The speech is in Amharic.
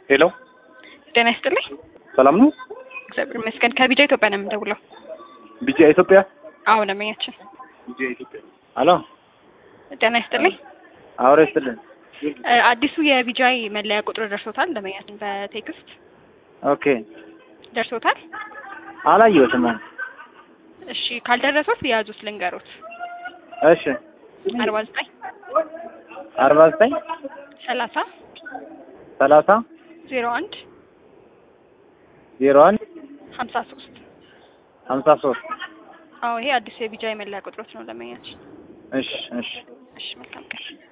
ሄሎ ጤና ይስጥልኝ። ሰላም ነው? እግዚአብሔር ይመስገን። ከቢጃ ኢትዮጵያ ነው የምንደውለው። ቢጃ ኢትዮጵያ። አዎ ደንበኛችን። ቢጃ ኢትዮጵያ። ሄሎ ጤና ይስጥልኝ። አውሬ ስትልን እ አዲሱ የቢጃይ መለያ ቁጥር ደርሶታል? ደንበኛችን በቴክስት ኦኬ። ደርሶታል? አላየሁትም። እሺ ካልደረሶት የያዙት ልንገሮት። እሺ አርባ ዘጠኝ አርባ ዘጠኝ ሰላሳ ሰላሳ ዜሮ አንድ ዜሮ አንድ ሀምሳ ሶስት ሀምሳ ሶስት አዎ ይሄ አዲሱ የቢጃይ መለያ ቁጥሮት ነው ደንበኛችን። እሺ እሺ እሺ መልካም ቀን።